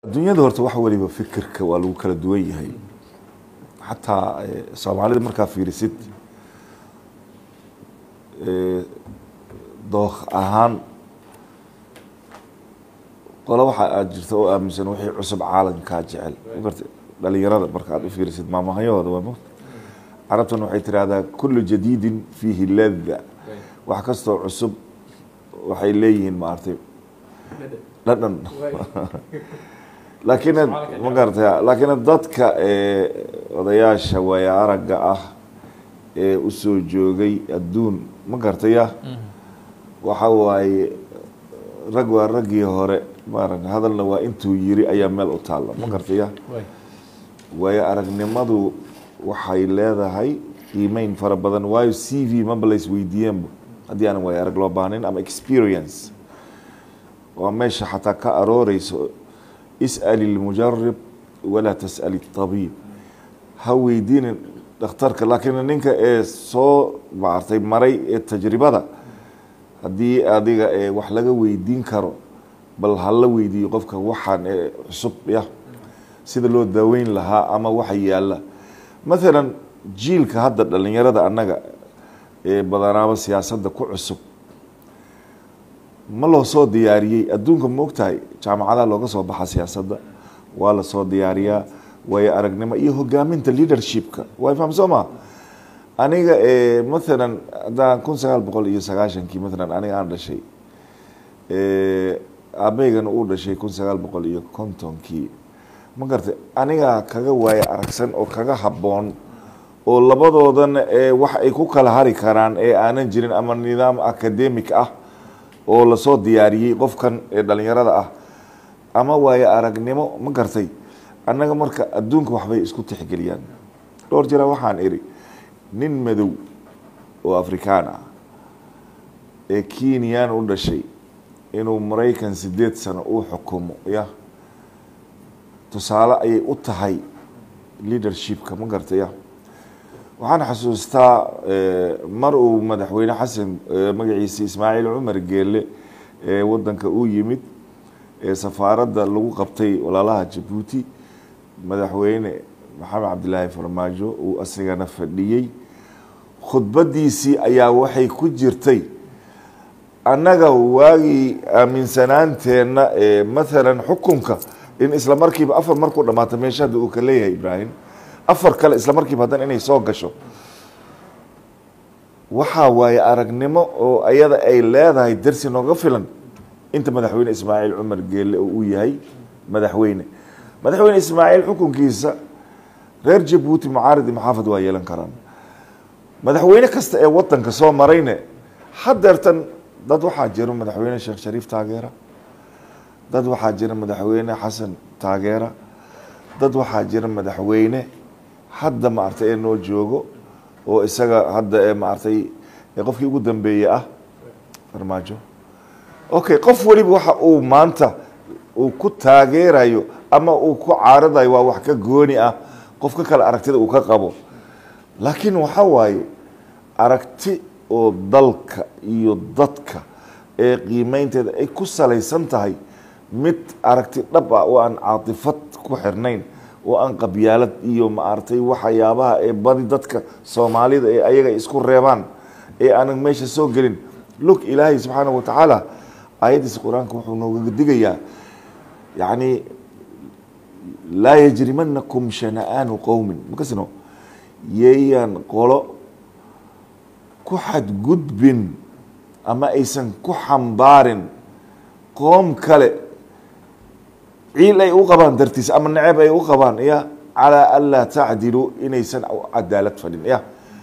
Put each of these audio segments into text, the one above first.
adduunyada horta wax waliba fikirka waa lagu kala duwan yahay xataa soomaalida markaa fiirisid dookh ahaan qolo waxa aad jirta oo aaminsan wixii cusub caalamkaa jecel magarta dhalinyarada marka aad u fiirisid maamahayahooda waa mot carabtuna waxay tirahdaa kullu jadiidin fiihi lada wax kastoo cusub waxay leeyihiin maartay dhadhan laakiin ma garatay laakiin dadka odayaasha waaya aragga ah ee usoo joogay adduun ma garataya waxa waaye rag waa raggii hore maara hadalna waa intuu yiri ayaa meel u taalla ma garataya waayo aragnimadu waxay leedahay qiimeyn fara badan waayo c v maba la isweydiiyeenba haddii aanan waayo arag loo baahnayn ama experience waa meesha xataa ka arooreyso is'al ilmujarib walaa tas'al اtabiib ha weydiinin dhakhtarka laakiin ninka ee soo maartay maray ee tajribada haddii adiga ee wax laga weydiin karo bal hala weydiiyo qofka waxaan ee cusub ya sida loo daaweyn lahaa ama waxa yaalla mathalan jiilka hadda dhalinyarada annaga ee badanaaba siyaasadda ku cusub ma loo soo diyaariyey adduunka ma ogtahay jaamacadaha looga soo baxa siyaasadda waa la soo diyaariyaa waayo aragnimo iyo hogaaminta leadershipka way faham soo ma aniga mathalan haddaan kun sagaal boqol iyo sagaashankii mathalan aniga aan dhashay aabeygana uu dhashay kun sagaal boqol iyo kontonkii ma garatay anigaa kaga waayo aragsan oo kaga habboon oo labadoodana wax ay ku kala hari karaan ee aanan jirin ama nidaam academic ah oo lasoo diyaariyey qofkan ee dhalinyarada ah ama waayo aragnimo ma gartay annaga marka adduunka waxbay isku tixgeliyaan dhowr jira waxaan idhi nin madow oo afrikaan ah ee kenyan u dhashay inuu maraykan sideed sano uu xukumo ya tusaale ayay u tahay leadershipka ma gartay ya waxaan xasuustaa mar uu madaxweyne xasan magaciisa ismaaciil cumar geele ee wadanka uu yimid ee safaaradda lagu qabtay walaalaha jabuuti madaxweyne maxamed cabdilaahi farmaajo uu asigana fadhiyey khudbadiisii ayaa waxay ku jirtay annaga waagii aaminsanaanteenna ee mathalan xukunka in isla markiiba afar markuu dhamaata meesha hadda uu ka leeyahay ibraahim afar kale isla markiiba haddana inay soo gasho waxaa waaye aragnimo oo ayada ay leedahay darsi nooga filan inta madaxweyne ismaaciil cumar geelle oo uu yahay madaxweyne madaxweyne ismaaciil xukunkiisa reer jabuuti mucaaridi maxaafad waa yeelan karaan madaxweyne kasta ee wadanka soo marayne hadeertan dad waxaa jiro madaxweyne sheekh shariif taageera dad waxaa jira madaxweyne xasan taageera dad waxaa jira madaxweyne hadda maartay ee noo joogo oo isaga hadda ee maartay qofkii ugu dambeeye ah farmaajo okay qof weliba waxa uu maanta uu ku taageerayo ama uu ku caaradayo waa wax ka gooni ah qof ka kale aragtida uu ka qabo laakiin waxa waaye aragti oo dalka iyo dadka ee qiimeynteeda ay ku salaysan tahay mid aragti dhab ah oo aan caatifad ku xirnayn oo aan qabyaalad iyo maaragtay waxyaabaha ee badi dadka soomaalida ee ayaga isku reebaan ee aanan meesha soo gelin lug ilaahay subxaanahu watacaala aayaddiisa qur-aanka wuxuu nooga digayaa yacni laa yajrimanakum shana'aanu qowmin makasino yeeyaan qolo ku xadgudbin ama aysan ku xambaarin qoom kale ciil ay u qabaan dartiis ama neceb ay u qabaan ya calaa an laa tacdilu inaysan cadaalad fadhin ya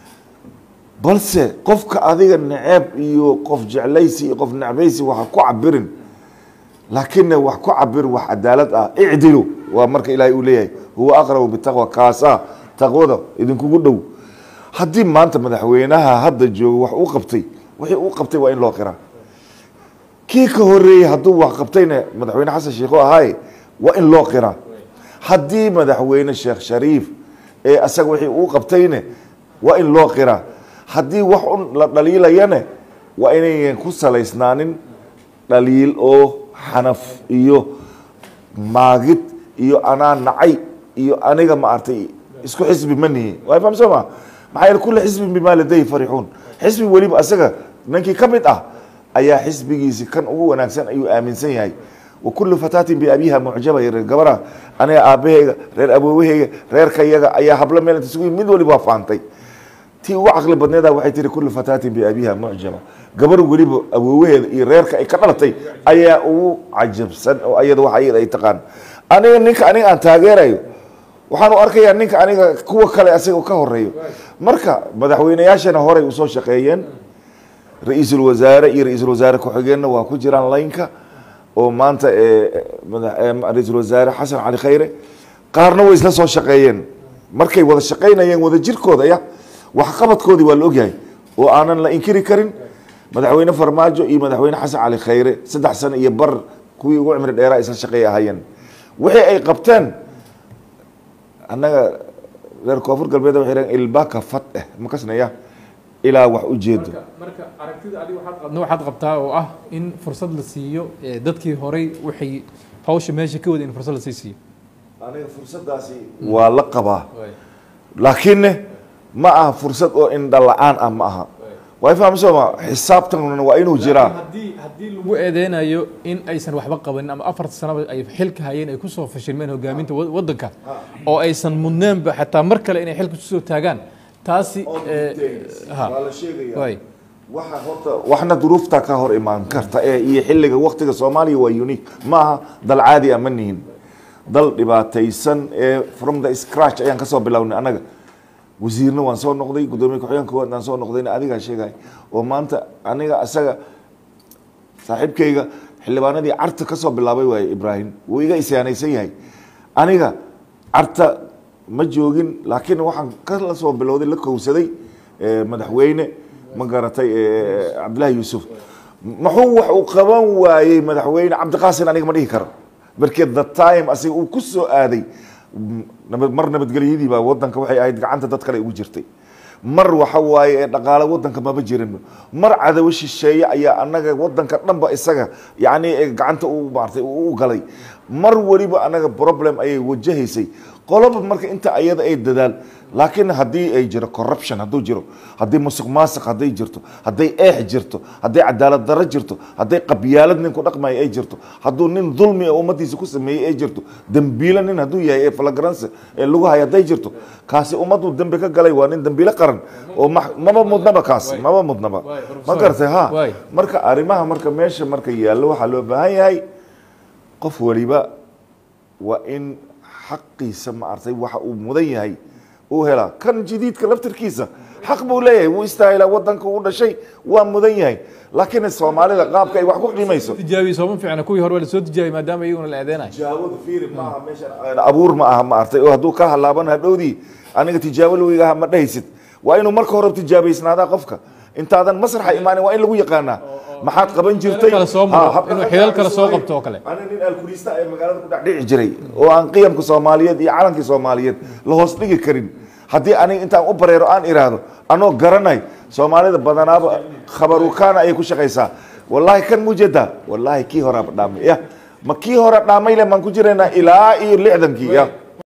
balse qofka adiga neceb iyo qof jeclaysi iyo qof necbaysi waxa ku cabirin laakina wax ku cabir wax cadaalad ah icdilu waa marka ilaahay uu leeyahay huwa aqrabu bitaqwa kaasa taqwada idinkugu dhow haddii maanta madaxweynaha hadda joogo wax uu qabtay wixii uu qabtay waa in loo qiraa kii ka horeeyey hadduu wax qabtayna madaxweyne xasan sheikh oo ahaaye waa in loo qiraa haddii madaxweyne sheekh shariif ee asaga wixii uu qabtayne waa in loo qiraa haddii wax un la dhaliilayane waa inayan ku salaysnaanin dhaliil oo xanaf iyo maagid iyo anaa nacay iyo aniga maartay isku xisbi ma nihi waa fahamsoo ma maxaa yeele kulli xisbin bimaa ladayhi farixuun xisbi weliba asaga ninkii ka mid ah ayaa xisbigiisi kan ugu wanaagsan ayuu aaminsan yahay wa kullu fataatin biabiha mucjaba reer gabaraha aniga aabahayga reer awoowahayga reerkayaga ayaa hablo meel inta isugu yimid mid waliba waa faantay tii ugu caqli badneeda waxay tihi kullu fataatin biabiha mucjaba gabar weliba awoowaheeda iyo reerka ay ka dhalatay ayaa ugu cajabsan oo ayada wax ayada ay taqaan aniga ninka aniga aan taageerayo waxaan u arkayaa ninka aniga kuwa kale asaga ka horeeyo marka madaxweyneyaashana horey usoo shaqeeyeen ra-iisul wasaare iyo ra-iisul wasaare ku-xigeenna waa ku jiraan laynka oo maanta ra-iisul wasaare xasan cali khayre qaarna way isla soo shaqeeyeen markay wada shaqaynayeen wada jirkooda ya waxqabadkoodii waa la ogyahay oo aanan la inkiri karin madaxweyne farmaajo iyo madaxweyne xasan cali khayre saddex sano iyo bar kuwii ugu cimri dheeraa isla shaqeey ahaayeen wixii ay qabteen annaga reer koonfur galbeed waxay dhaheen ilbaka fat eh makasnaya ilaa wax ujeedo marka aragtida adiga waxaad qabna waxaad qabtaa oo ah in fursad la siiyo dadkii horay waxay hawsha meesha ka wada in fursad lasii siiyo aniga fursadaasi waa la qabaa laakiinne ma aha fursad oo indha la-aan ah ma aha waa fahamsooma xisaabtan waa inuu jiraa haddii haddii lagu eedeynayo in aysan waxba qabanin ama afarta sanaba ay xilka hayeen ay kusoo fashilmeen hogaaminta wa- waddanka oo aysan mudneenba xataa mar kale inay xilka kusoo taagaan taasi ha waa la sheegaya way waxa horta waxna duruufta ka hor imaan karta ee iyo xilliga waktiga soomaaliya waa unique ma aha dal caadi ah ma nihin dal dhibaataysan ee from the scratch ayaan kasoo bilownay annaga wasiirna waan soo noqday guddoomiye ku-xigeenka koowaad aan soo noqdayna adigaa sheegay oo maanta aniga asaga saaxiibkayga xildhibaanadii carta ka soo bilaabay waaye ibraahim wuu iga isyaanaysan yahay aniga carta ma joogin laakiin waxaan kala soo bilowday la kowsaday eh, madaxweyne ma garatay eh, cabdillaahi yuusuf muxuu wax uu qaban waayey madaxweyne cabdiqaasin aniga ma dhihi karo markii the time asiga uu ku soo aaday m- nabad mar nabadgelyadii baa wadanka waxay ahayd gacanta dad kale ugu jirtay mar waxa waaye ee dhaqaale wadanka maba jirin mar cadawo shisheeye ayaa anaga wadanka dhanba isaga yani ee gacanta u maartay u galay mar weliba anaga problem ayay wajahaysay qoloba marka inta ayada ay dadaal laakiin haddii ay jiro corruption hadduu jiro haddii musuq maasuq hadday jirto hadday eex jirto hadday cadaalad darro jirto hadday qabyaalad nin ku dhaqmaya ay jirto hadduu nin dulmi ee ummadiisa ku sameeyey ay jirto dembiilo nin hadduu yahay ee flagrance ee lagu haya hadday jirto kaasi ummaddu dembi ka galay waa nin dembiilo qaran oo ma- maba mudnaba kaas maba mudnaba Waay, ma professor. garatay ha Waay. marka arrimaha marka meesha marka yaallo waxaa loo baahan yahay qof waliba waa in xaqiisa maartay waxa uu mudan yahay uu helaa kan jadiidka laftirkiisa xaq buu leeyahay wuu istaahilaa wadanka uu dhashay waa mudan yahay laakiin soomaalida qaabka ay wax ku qiimayso tijaabiye sooma fiicna kuwii hore waa lasoo tijaabiyey maadaama iyaguna la eedeynayo tijaabadu fiiri maaha meeshan abuur ma aha maartay oo hadduu ka halaaban hadhowdii aniga tijaabo lawigaha ma dhahaysid waa inuu marka hore tijaabaysnaadaa qofka intaadan masraxa imaanin waa in lagu yaqaanaa maxaad qaban jirtay kale soo maro, Ha, habka inuu ragga xilal aan kale soo soo qabto oo kale. ani nin alkulista ee magaalada ku dhex dhici jiray oo aan qiyamka soomaaliyeed iyo calankii soomaaliyeed la hoos dhigi karin haddii aniga intaan u bareero aan iraahdo anoo garanay soomaalida badanaaba khabarukaana ayay ku shaqaysaa wallaahi kan mujeda wallaahi kii horaa dhaamay ya ma kii hore dhaamay le maan ku jiraynaa ilaa iyo lixdankii ya